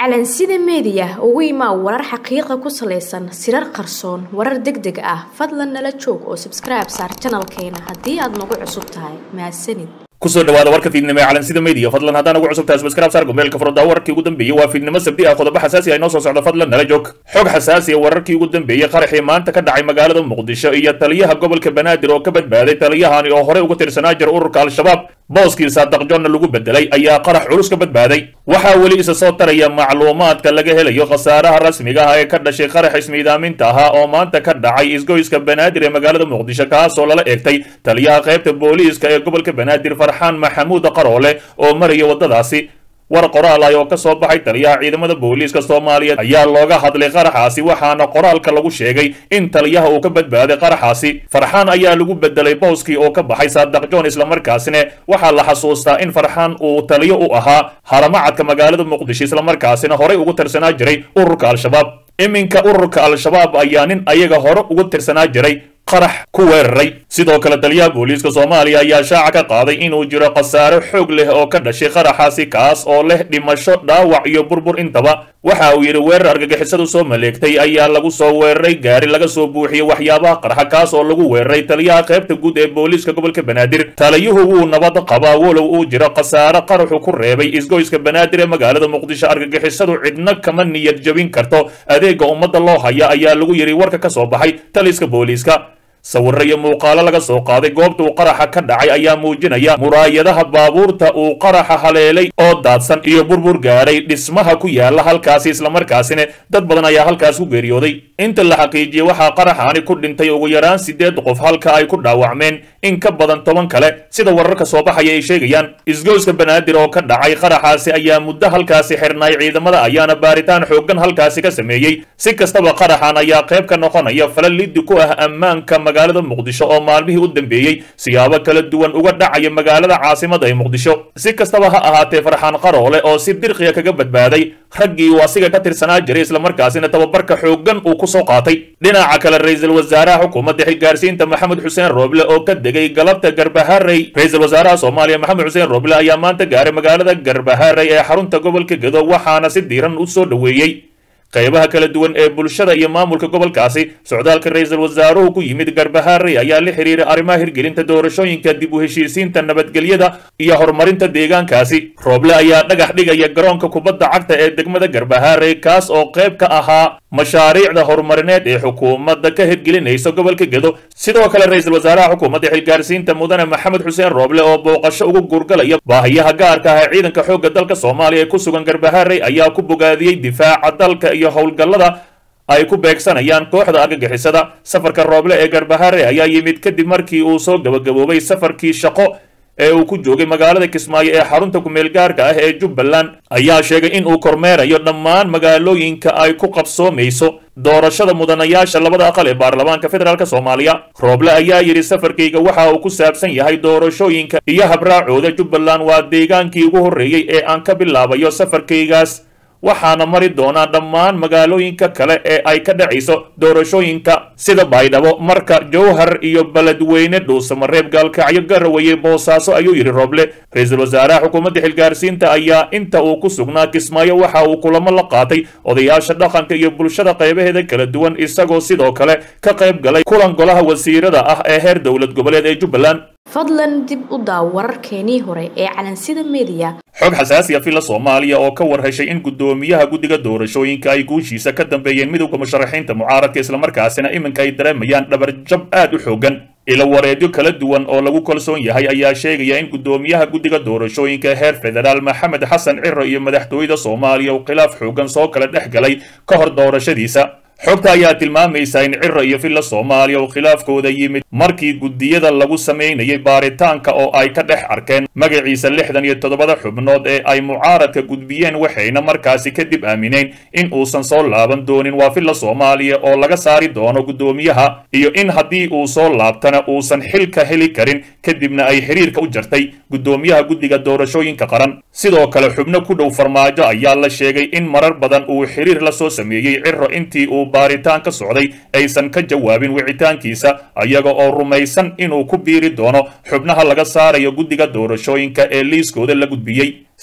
calansida meediya ugu imaa warar xaqiiqa ku salaysan sirar qarsoon warar deg deg ah fadlan nala joog oo sabskribe saar janalkeena haddii aad nagu cusub tahay mahadsanid kusoo dhawaada warka fiidnimo ee calansida media fadlan haddaan ugu cusub tahay subscribe saar gomeelka furada wararkii ugu dambeeyey waa fiidnimo sabdi ah qodobo xasaasi ah inoo soo socda fadlan nala joog xog xasaasi ah wararkii ugu dambeeyey qaraxii maanta ka dhacay magaalada muqdisho iyo taliyaha gobolka banaadir oo ka badbaaday taliyahani oo horey uga tirsanaa jira ururka al-shabaab booskiisa daqjonna lagu bedelay ayaa qarax culus ka badbaaday waxaa weli isa soo taraya macluumaadka laga helayo khasaaraha rasmiga ah ee ka dhashay qarax ismiidaaminta ahaa oo maanta ka dhacay isgoyska banaadir ee magaalada muqdisho kaasoo lala eegtay taliyaha qaybta booliiska ee gobolka banaadir farxaan maxamuud qaroole oo maraya waddadaasi war qoraal ah oo ka soo baxay taliyaha ciidamada booliiska soomaaliyeed ayaa looga hadlay qaraxaasi waxaana qoraalka lagu sheegay in taliyaha uu ka badbaaday qaraxaasi farxaan ayaa lagu bedelay booskii oo ka baxay saadaq john islamarkaasina waxaa la xasuustaa in farxaan uu taliyo u ahaa haramacadka magaalada muqdisho islamarkaasina horey ugu tirsanaa jiray ururka al-shabaab iminka ururka al-shabaab ayaa nin ayaga hore ugu tirsanaa jiray qarax ku weeraray sidoo kale taliyaha booliiska soomaaliya ayaa shaaca ka qaaday inuu jiro khasaare xoog leh oo ka dhashay qaraxaasi kaas oo leh dhimasho dhaawac iyo burbur intaba waxa uu yidhi weerar argagixisadu soo maleegtay ayaa lagu soo weeraray gaari laga soo buuxiyey waxyaabaha qarxa kaas oo lagu weeraray taliyaha qaybta guud ee booliiska gobolka banaadir taliyuhu wuu nabad qabaa walow uu jiro khasaare qaraxu ku reebay isgoyska banaadir ee magaalada muqdisho argagixisadu cidna kama niyad jabin karto adeega ummadda loo haya ayaa lagu yidhi warka ka soo baxay taliska booliiska sawirro iyo muuqaalo laga soo qaaday goobta uu qaraxa ka dhacay ayaa muujinaya muraayadaha baabuurta uu qaraxa haleelay oo daadsan iyo burbur gaadhay dhismaha ku yaala halkaasi islamarkaasina dad badan ayaa halkaas ku geeriyooday inta la xaqiijiyey waxaa qaraxaani ku dhintay ugu yaraan siddeed qof halka ay ku dhaawacmeen in ka badan toban kale sida wararka soo baxaya ay sheegayaan isgoyska banaadir oo ka dhacay qaraxaasi ayaa muddo halkaasi xirnaay ciidamada ayaana baaritaan xooggan halkaasi ka sameeyey si kastaba qaraxan ayaa qayb ka noqonaya fala liddi ku ah ammaanka magaalada muqdisho oo maalmihii u dambeeyey siyaabo kala duwan uga dhacaya magaalada caasimada ee muqdisho si kastaba ha ahaatee farxaan qaroole oo si dirqiya kaga badbaaday raggii uu asiga ka tirsanaa jiray islamarkaasina tababarka xooggan uu ku soo qaatay dhinaca kale ra-iisul wasaaraha xukuumadda xilgaarsiinta maxamed xuseen rooble oo ka degay galabta garbaharey ra-iisul wasaaraha soomaaliya maxamed xuseen rooble ayaa maanta gaaray magaalada garbaharey ee xarunta gobolka gedo waxaana si diiran u soo dhoweeyey qaybaha kala duwan ee bulshada iyo maamulka gobolkaasi socdaalka ra-iisul wasaaruhu ku yimid garbaharey ayaa la xiriiray arrimaha hirgelinta doorashooyinka dib u heshiisiinta nabadgelyada iyo horumarinta deegaankaasi rooble ayaa dhagax dhigaya garoonka kubadda cagta ee degmada garbaharey kaas oo qayb ka ahaa mashaariicda horumarineed ee xukuumadda ka hirgelinaysa gobolka gedo sidoo kale ra-iisul wasaaraha xukuumadda xilgaarsiinta mudane maxamed xuseen rooble oo booqasho ugu gurgalaya baahiyaha gaarka ah ee ciidanka xoogga dalka soomaaliya ee ku sugan garbaharey ayaa ku bogaadiyey difaaca dalka iyo howlgallada ay ku beegsanayaan kooxda argagixisada safarka rooble ee garbahare ayaa yimid kadib markii uu soo gabagaboobay safarkii shaqo ee uu ku joogay magaalada kismaayo ee xarunta kumeel gaarka ah ee jubbaland ayaa sheegay in uu kormeerayo dhammaan magaalooyinka ay ku qabsoomayso doorashada mudanayaasha labada aqal ee baarlamaanka federaalk soomaaliya rooble ayaa yidhi safarkayga waxa uu ku saabsan yahay doorashooyinka iyo habraacooda jubbaland waa deegaankii ugu horreeyey ee aan ka bilaabayo safarkaygaas waxaana mari doonaa dhammaan magaalooyinka kale ee ay ka dhacayso doorashooyinka sida baydhabo marka jowhar iyo beledweyne dhuusamareeb gaalkacyo garaweye boosaaso ayuu yidhi rooble ra-iisul wasaaraha xukuumadda xilgaarsiinta ayaa inta uu ku sugnaa kismaayo waxa uu kulamo la qaatay odayaasha dhaqanka iyo bulshada qaybaheeda kala duwan isagoo sidoo kale ka qayb galay kulan golaha wasiirada ah ee heer dowlad goboleed ee jubbaland fadlan dib u daaw wararkeenii hore ee calansida meediya xog xasaasi a fila soomaaliya oo ka war heshay in guddoomiyaha guddiga doorashooyinka ay guushiisa ka dambeeyeen midowda musharaxiinta mucaaradka islamarkaasina iminka ay dareemayaan dhabarjab aad u xoogan ilo wareedyo kala duwan oo lagu kalsoon yahay ayaa sheegaya in guddoomiyaha guddiga doorashooyinka heer federaal maxamed xasan ciro iyo madaxtooyada soomaaliya uu khilaaf xoogan soo kala dhex galay ka hor doorashadiisa xogta ayaa tilmaamaysa in ciro iyo villa soomaaliya uu khilaafkooda yimid markii guddiyada lagu samaynayay baaritaanka oo ay ka dhex arkeen magaciisa lixdan iyo toddobada xubnood ee ay mucaaradka gudbiyeen waxayna markaasi kadib aamineen in uusan soo laaban doonin waa villa soomaaliya oo laga saari doono guddoomiyaha iyo in haddii uu soo laabtana uusan xilka heli karin kadibna ay xiriirka u jartay guddoomiyaha guddiga doorashooyinka qaran sidoo kale xubno ku dhow farmaajo ayaa la sheegay in marar badan uu xiriir la soo sameeyey ciro intii uu baaritaan ka socday aysan ka jawaabin wicitaankiisa ayaga oo rumaysan inuu ku biiri doono xubnaha laga saarayo guddiga doorashooyinka ee liiskooda la gudbiyey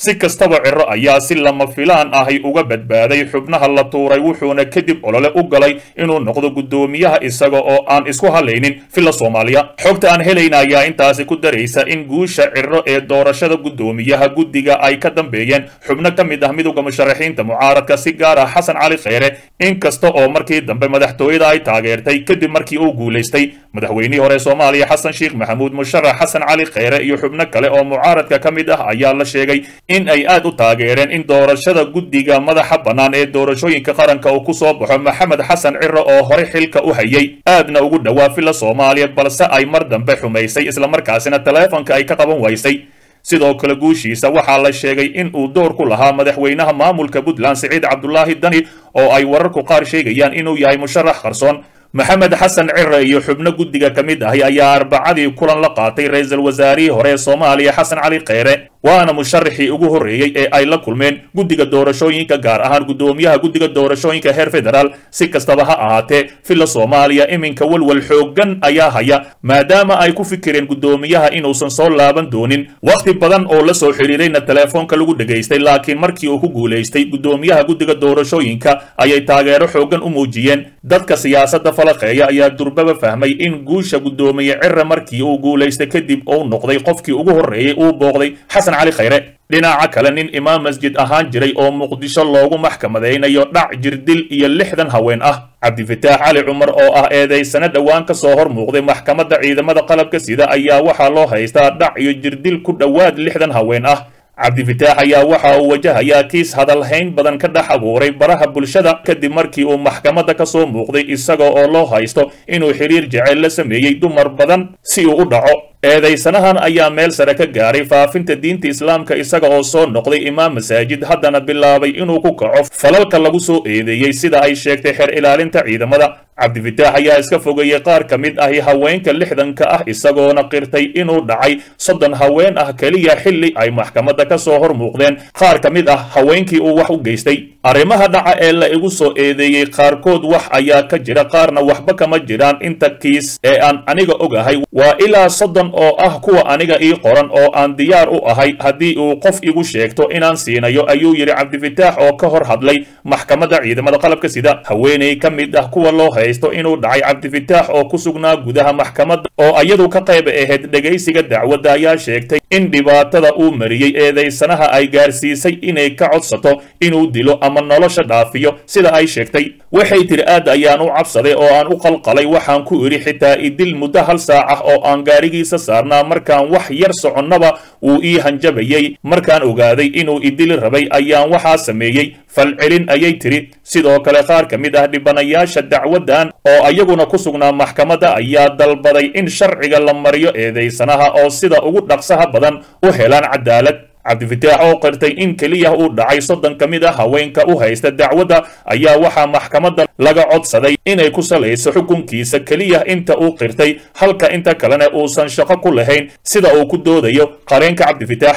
si kastaba ciro ayaa si lama filaan ahi uga badbaaday xubnaha la tuuray wuxuuna kadib olole u galay inuu noqdo guddoomiyaha isaga oo aan isku halaynin villa soomaaliya xogta aan helayna ayaa intaasi ku daraysa in guusha ciro ee doorashada guddoomiyaha guddiga ay ka dambeeyeen xubno ka mid ah midowda musharaxiinta mucaaradka si gaar ah xasan cali kheyre inkasta oo markii dambe madaxtooyada ay taageertay kadib markii uu guulaystay madaxweynihii hore soomaaliya xasan sheekh maxamuud musharax xasan cali kheyre iyo xubno kale oo mucaaradka ka mid ah ayaa la sheegay in ay aad u taageereen in doorashada guddiga madaxa bannaan ee doorashooyinka qaranka uu ku soo baxo maxamed xasan ciro oo hore xilka u hayay aadna ugu dhowaa villa soomaaliya balse ay mar dambe xumaysay islamarkaasina taleefonka ay ka qaban waysay sidoo kale guushiisa waxaa la sheegay in uu door ku lahaa madaxweynaha maamulka puntland siciid cabdulaahi dani oo ay wararku qaar sheegayaan inuu yahay musharax qarsoon maxamed xasan cire iyo xubno guddiga ka mid ahi ayaa arbacadii kulan la qaatay ra-iisul wasaarihii hore ee soomaaliya xasan cali kheyre waana musharaxii ugu horreeyey ee ay la kulmeen guddiga doorashooyinka gaar ahaan guddoomiyaha guddiga doorashooyinka heer federaal si kastaba ha ahaatee villa soomaaliya iminka walwal xooggan ayaa haya maadaama ay ku fikireen guddoomiyaha inuusan soo laaban doonin wakhti badan oo la soo xidhiirayna teleefoonka lagu dhegaystay laakiin markii uu ku guulaystay guddoomiyaha guddiga doorashooyinka ayay taageero xooggan u muujiyeen dadka siyaasadda falaqeeya ayaa durbaba fahmay in guusha guddoomiye cire markii uu guulaystay kadib uu noqday qofkii ugu horreeyey uu booqday xasan cali kheyre dhinaca kale nin imaam masjid ahaan jiray oo muqdisho loogu maxkamadaynayo dhac jirdil iyo lixdan haween ah cabdifataax cali cumar oo ah eedaysano dhowaan ka soo hor muuqday maxkamadda ciidamada qalabka sida ayaa waxaa loo haystaa dhac iyo jirdil ku dhowaad lixdan haween ah cabdifataax ayaa waxa uu wajahayaa kiis hadalhayn badan ka dhex abuuray baraha bulshada kadib markii uu maxkamadda ka soo muuqday isaga oo loo haysto inuu xiriir jecel la sameeyey dumar badan si uu u dhaco eedaysanahan ayaa meel sare ka gaaray faafinta diinta islaamka isaga oo soo noqday imaam masaajid haddana bilaabay inuu ku kaco falalka lagu soo eedeeyey sida ay sheegtay xeer ilaalinta ciidamada cabdifataax ayaa iska fogeeyey qaar ka mid ahi haweenka lixdanka ah isagoona qirtay inuu dhacay soddon haween ah keliya xilli ay maxkamadda ka soo hor muuqdeen qaar ka mid ah haweenkii uu wax u geystay arrimaha dhaca ee la igu soo eedeeyey qaarkood wax ayaa ka jira qaarna waxba kama jiraan inta kiis ee aan aniga ogahay waa ilaa soddon oo ah kuwa aniga ii qoran oo aan diyaar u ahay haddii uu qof igu sheegto inaan siinayo ayuu yidhi cabdifataax oo ka hor hadlay maxkamadda ciidamada qalabka sida haweeney ka mid ah kuwa loo haysto inuu dhacay cabdifataax oo ku sugnaa gudaha maxkamadda oo iyadu ka qayb ahayd dhegaysiga dacwadda ayaa sheegtay in dhibaatada uu mariyey eedaysanaha ay gaarsiisay inay ka codsato inuu dilo ama nolosha dhaafiyo sida ay sheegtay waxay tiri aad ayaan u cabsaday oo aan u qalqalay waxaan ku idhi xitaa idil muddo hal saac ah oo aan gaarigiisa saarnaa markaan wax yar soconnaba wuu ii hanjabayey markaan ogaaday inuu idili rabay ayaan waxaa sameeyey falcelin ayay tiri sidoo kale qaar ka mid ah dhibanayaasha dacwaddan oo ayaguna ku sugnaa maxkamadda ayaa dalbaday in sharciga la mariyo eedaysanaha oo sida ugu dhaqsaha badan u helaan cadaalad cabdifataax oo qirtay in keliya uu dhacay soddon ka mid ah haweenka u haysta dacwadda ayaa waxaa maxkamadda laga codsaday inay ku salayso xukunkiisa keliya inta uu qirtay halka inta kalena uusan shaqo ku lahayn sida uu ku doodayo qareenka cabdifataax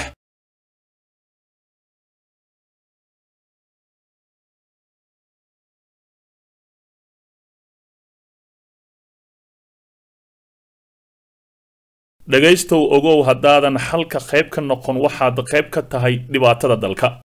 dhegaystow ogow haddaadan xalka qayb ka noqon waxaad qayb ka tahay dhibaatada dalka